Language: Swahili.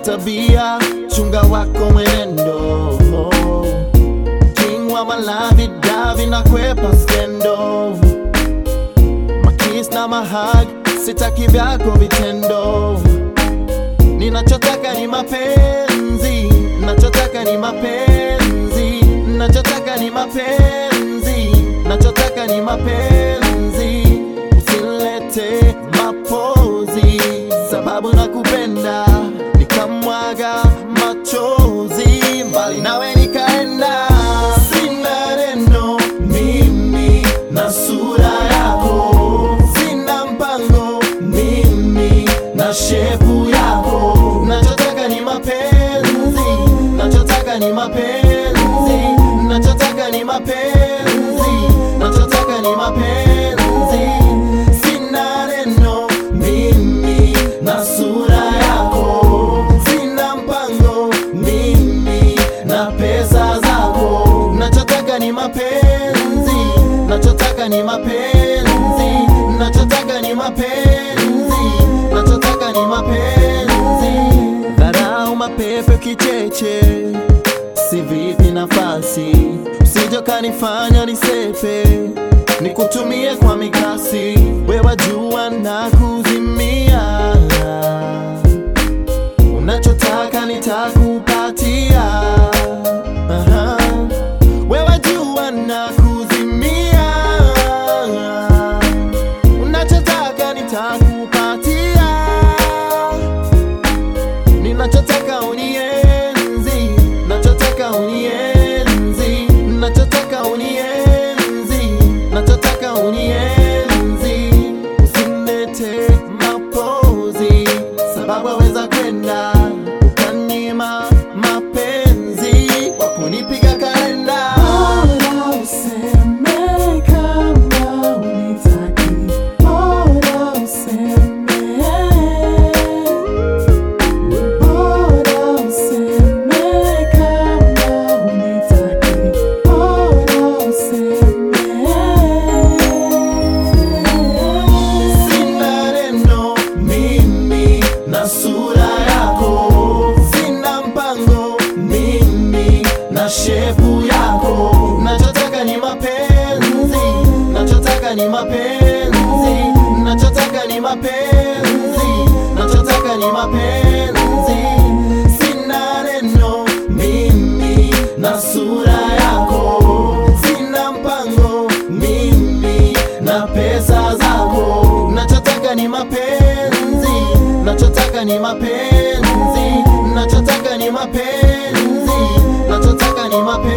tabia, chunga wako mwenendo. King wa malavi davi na kwepa skendo, makis na mahag, sitaki vyako vitendo. Ninachotaka ni mapenzi, nachotaka ni mapenzi, nachotaka ni mapenzi, nachotaka ni mapenzi. Usilete mapozi, sababu nakupenda, nikamwaga machozi, mbali nawe nikaenda. Sina neno mimi na sura yako, sina mpango mimi na shepu yako. Nachotaka ni mapenzi, nachotaka ni mapenzi, nachotaka ni mapenzi, nachotaka ni mapenzi. Sina neno mimi na sura yako, sina mpango mimi na pesa zako. Nachotaka ni mapenzi, nachotaka ni mapenzi, nachotaka ni mapenzi, nachotaka ni mapenzi. Dharau mapepe kicheche, si vipi nafasi, usije kanifanya nisepe, nikutumie kwa mikasi, wewe jua na kuzimia unachotaka nitakupatia. Aha. Wewe jua na kuzimia, unachotaka nitakupatia. Ninachotaka unienzi, nachotaka unienzi, nachotaka unienzi, nachotaka unienzi. Usinilete mapozi, sababu waweza kwenda ukanyima mapenzi kwa kunipiga kalenda. Bora useme kama unitaki, bora useme. Bora useme kama unitaki, bora useme. Sina neno mimi na sura yako, sina mpango mimi na shepu yako. Nachotaka ni mapenzi, nachotaka ni mapenzi, nachotaka ni mapenzi, nachotaka ni mapenzi. Sina neno mimi na sura yako, sina mpango mimi na pesa zako. Nachotaka ni mapenzi, nachotaka ni mapenzi, nachotaka ni mapenzi, nachotaka ni mapenzi.